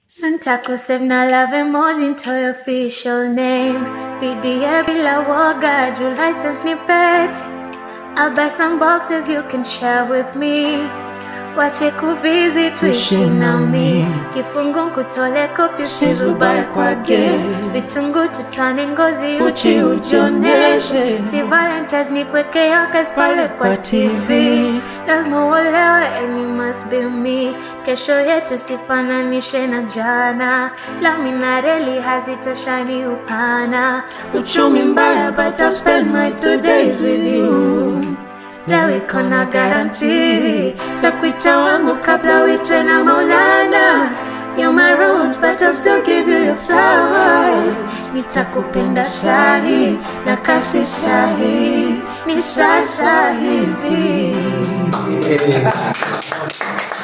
Suntakusave na love emoji ntoe official name PDA bila woga juu license ni pet I'll buy some boxes you can share with me wache kuvizi tuishi nami kifungu nkutole kopi Usizubae kwa gate. vitungu tutane ngozi Uchi ujionyeshe. si valentines ni kweke yoke pale kwa kwa tv TV. lazima uolewe and you must be me kesho yetu sifananishe na jana lami na reli hazitoshani upana Uchumi mbaya but I'll spend my two days with you Leo iko na guarantee takuita wangu kabla uitwe na Maulana You're my rose but I'll still give you your flowers Nitakupenda sahi na kasi sahi ni sasa hivi